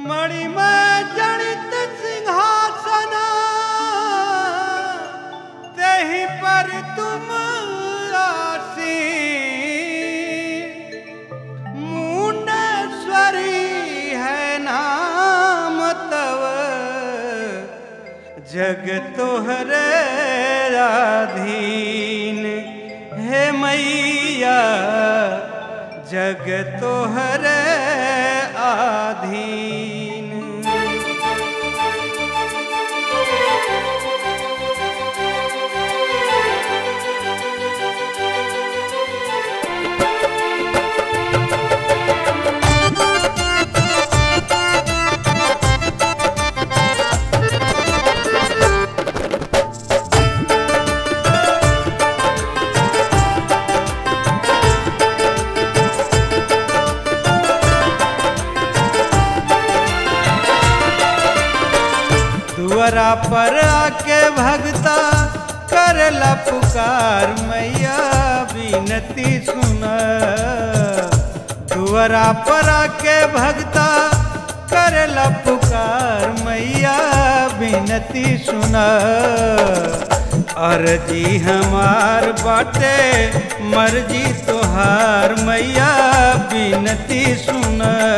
मणिमय जनित सिंहासन तेहि पर तुम आसी मुंडेश्वरी है नाम तव जग तोहरे राधीन हे मैया जग तोहरे आधीन दुआरा पर आके भगता करला पुकार मैया विनती सुन दुआरा पर आके भगता करला पुकार मैया विनती सुन अर्जी हमार बाटे मर्जी तोहार मैया विनती सुन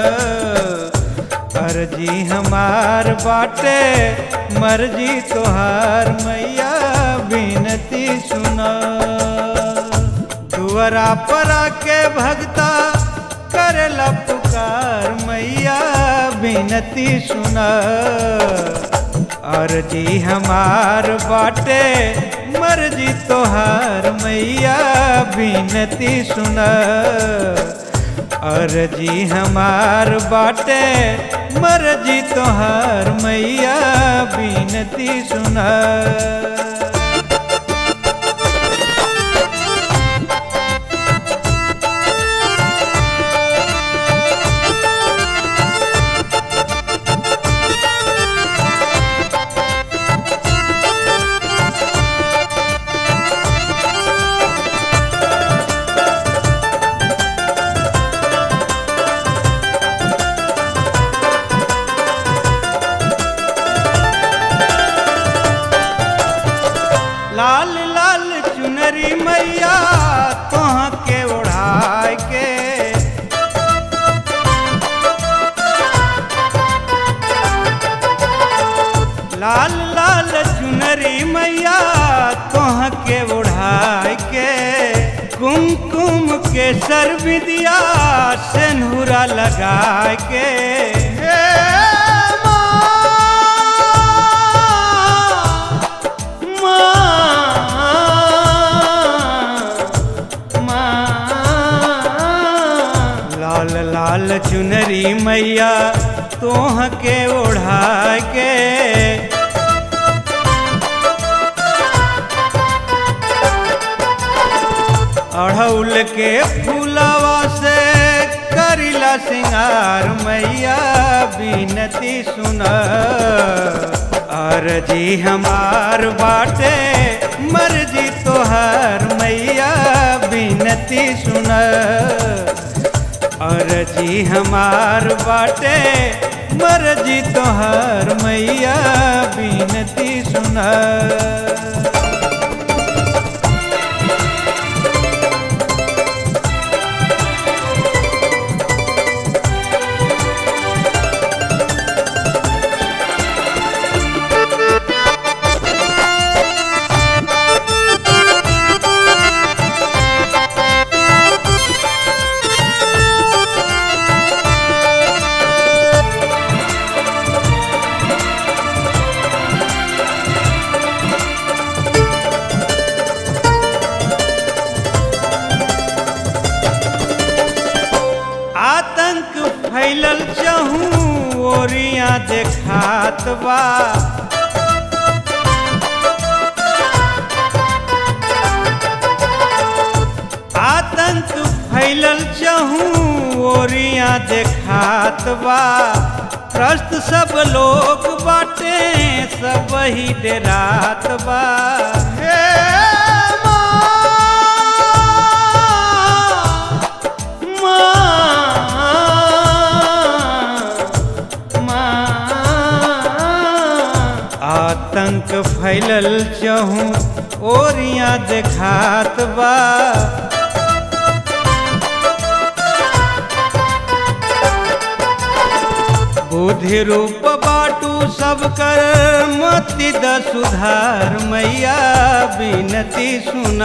अर्जी हमार बाटे मर्जी तोहार मैया विनती सुना दुआरा पर आके भगता करला पुकार मैया विनती सुना अर्जी हमार बाटे मर्जी तोहार मैया विनती सुना अर्जी हमार बाटे मर्जी तोहार मैया विनती सुना लाल लाल चुनरी मैया तोह के ओढ़ाए के लाल लाल चुनरी मैया तोह के ओढ़ाए के कुमकुम के सर विदिया सेनुरा लगाए के हे लाल लाल चुनरी मैया तोह के ओढ़ा के अढ़ौल के फूलवा से करिला सिंगार मैया बिनती सुन अर्जी हमार बाटे मर्जी तोहार मैया बिनती सुन अर्जी हमार बाटे मर्जी तोहार मैया बिनती सुन आतंक फैलल चहूँ ओरिया देखात बा आतंक फैलल चहूँ ओरिया देखात बा त्रस्त सब लोग बाटे सब ही डेरात बा हे माँ, माँ, आतंक फैलल चहूँ ओरिया देखात बा बुद्धि रूप बाटू सब कर मति द सुधार मैया बिनती सुन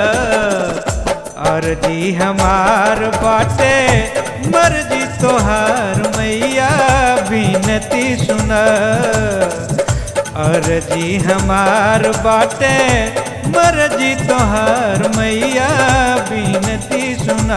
अर्जी हमार बाटे मर्जी तोहार मैया बिनती सुन अर्जी हमार बाटे मर्जी तोहार मैया बिनती सुन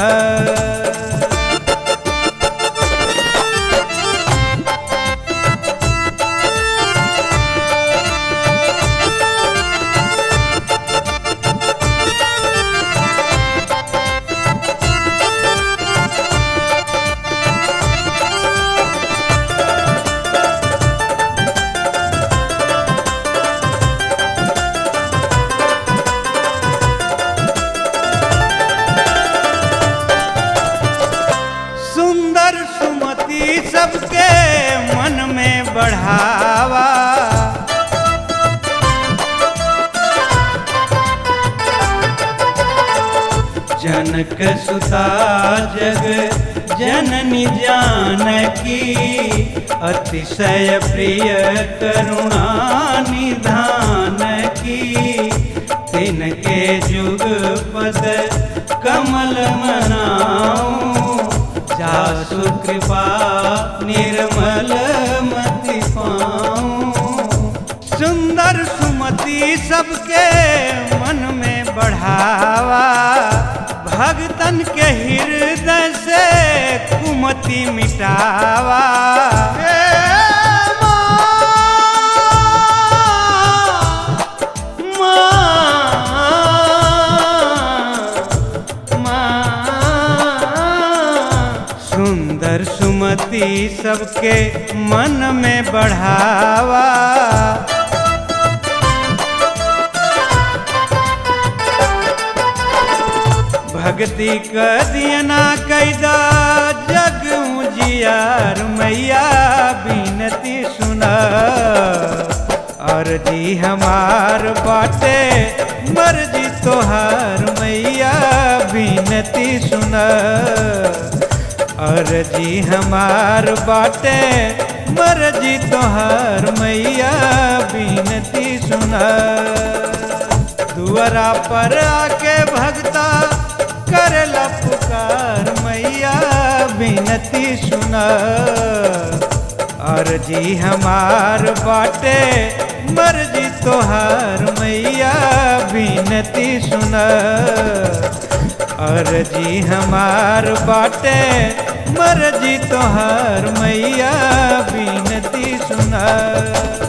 सुंदर सुमति सबके मन में बढ़ावा जनक सुता जग जननी जानकी अतिशय प्रिय करुणा निधान की तिनके जुग पद कमल मनाऊं जासु कृपा निर्मल मति पाऊं सुंदर सुमति सबके मन में बढ़ावा भगतन के हृदय से कुमति मिटावा हे सुंदर सुमति सबके मन में बढ़ावा भक्ति क दियना कैदा जग उजियार मैया बिनती सुन अर्जी हमार बाटे मर्जी तोहार मैया बिनती सुन अर्जी हमार बाटे मर्जी तोहार मैया बिनती सुन दुआरा पर आके भगता करला पुकार मैया बिनती सुन अर्जी हमार बाटे मर्जी तोहार मैया बिनती सुन अर्जी हमार बाटे मर्जी तोहार मैया बिनती सुन